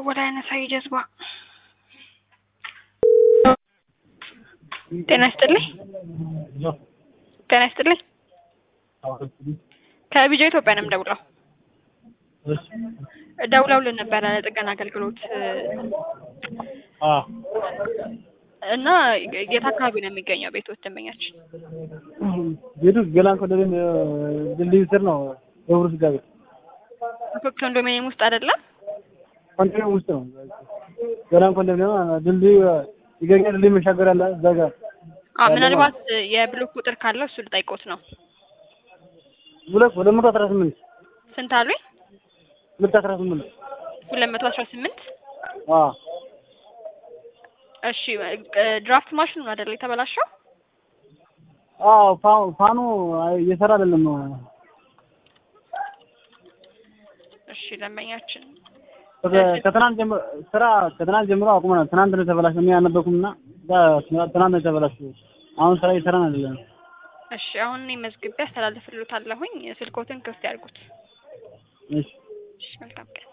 እየደወለ ያነሳው ጀዝባ። ጤና ይስጥልኝ። ጤና ይስጥልኝ። ከቢጃ ኢትዮጵያ ነው የምደውለው። ደውለውልን ነበረ ለጥገና አገልግሎት እና የት አካባቢ ነው የሚገኘው ቤቶት ደንበኛችን? ቤቱ ገላን ኮንዶሚኒየም ድልድይ ስር ነው። የብሩ ስጋ ቤት ኮንዶሚኒየም ውስጥ አይደለም። ኮንዶሚኒየም ውስጥ ነው። ገላን ኮንዶሚኒየም ድልድይ ይገኛ ድልድይ መሻገር አለ እዛ ጋር አዎ፣ ምናልባት የብሎክ ቁጥር ካለው እሱ ልጠይቆት ነው። ሁለት ሁለት መቶ አስራ ስምንት ስንት አሉኝ? ሁለት አስራ ስምንት ሁለት መቶ አስራ ስምንት አዎ እሺ ድራፍት ማሽኑ ነው አይደል የተበላሸው? አዎ ፋ- ፋኑ እየሰራ አይደለም። እሺ ደንበኛችን ከትናንት ጀምሮ ስራ ከትናንት ጀምሮ አቁመናል። ትናንት ነው የተበላሸው። እኔ አልነበርኩም እና ትናንት ነው የተበላሸው። አሁን ስራ እየሰራን አይደለም። እሺ አሁን እኔ መዝግቤ አስተላልፍልዎታለሁኝ። ስልኮትን ክፍት ያድርጉት። እሺ እሺ መልካም ቀን።